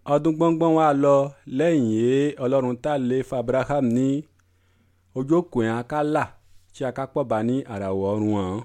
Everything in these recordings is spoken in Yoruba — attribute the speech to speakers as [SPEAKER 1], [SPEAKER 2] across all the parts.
[SPEAKER 1] ọdún gbọ́ngbọ́n wa lọ lẹ́yìn yìí ọlọ́run tá lè fa abraham ní ojú òkú yẹn ká là tí a ká pọ̀ bá ní àràwọ̀ ọ̀run hàn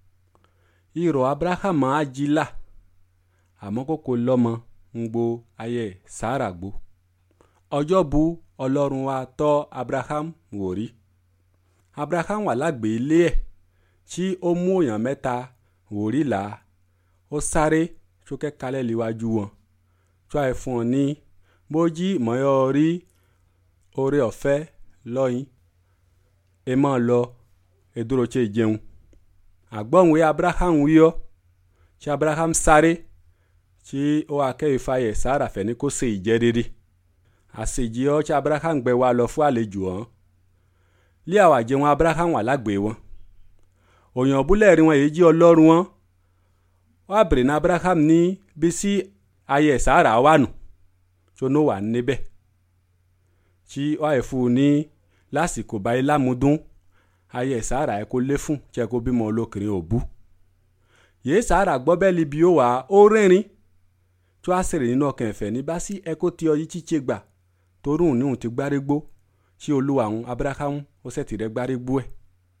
[SPEAKER 1] ìrọ̀ abraham á jí là àmọ́ kókó lọ́mọ ń gbo ayé sára gbó ọjọ́ bu ọlọ́run wa tọ́ abraham wò rí abraham wà lágbè ilé ẹ̀ tí ó mú èèyàn mẹ́ta wò rí là ó sáré sókè kalẹ̀ líwájú wọn tó àyè fún ọ ní bójí mọ́yọ́ rí oore ọ̀fẹ́ lọ́yìn ẹ máa lọ edoro tse jẹun àgbọ̀nwé abraham wíyọ́ tí abraham sáré tí ó wà kẹ́ ìfàyè sára fẹ́ ní kó ṣe ìjẹ́ rere àṣejì ọ́ tí abraham gbẹ wa lọ fún àlejò hàn lé àwọn àjẹun abraham wà lágbè wọn òyìn búlẹ̀ rí wọn èyí jí ọlọ́run wọn wọ́n á bèrè ní abraham ní bí sí ayé sára wà nù tó ní wà níbẹ̀ tí wọ́n á fún un ní lásìkò báyìí lámúdún ayé sára ẹ̀ kó lé fún tí ẹ kó bímọ olókèrè òbú yìí sára gbọ́ bẹ́ẹ̀ libi ó wà ó rìnrìn tó a sèrè nínú ọkàn ẹ̀fẹ̀ ní bá sí ẹ kó tí ọyí chíche gbà torí òun ní òun ti gbárégbó tí olúwa òun abraham ó sẹ̀tì rẹ̀ gbárégbó ẹ̀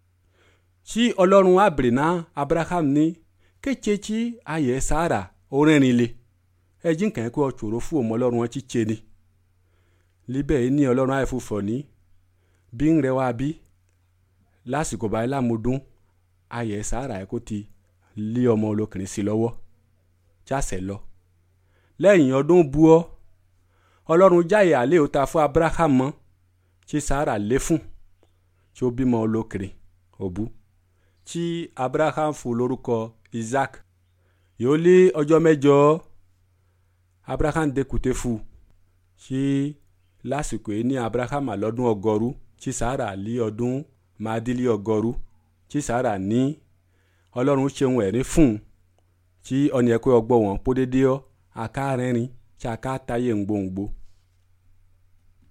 [SPEAKER 1] tí ọlọ́run àbèrè náà abraham ní kéche tí ayé sára ó rìnrìn le ẹ jí nǹkan kó ọ̀ṣòro fún ọmọ ọlọ́run wọn chíche ni líbẹ̀ yìí ní ọlọ́run àìfúfọ̀ ní bí ń rẹwà bí lásìkò báyìí lámúdún ayé sára ẹ kó ti lé ọmọ olókùnrin sí lọ́wọ́ jáṣẹ lọ lẹ́yìn ọdún buọ́ ọlọ́run jáyè àlẹ́ òta fún abraham mọ́ tí sára lé fún tí ó bímọ olókùnrin òbú tí abraham fún lórúkọ isaac yóò lé ọjọ́ mẹ́jọ abraham dekùté fún tí lásìkò yìí ní abraham àlọ́dún ọgọ́rú tí sára lé ọdún máàdílé ọgọ́rú tí sára ní ọlọ́run ṣeun ẹ̀rín fún un tí ọ̀nì ẹ̀kọ́ ọgbọ́ wọn pọ́ dédé ọ́ aká rẹ́rìn tí aká táyé ńgbòǹgbò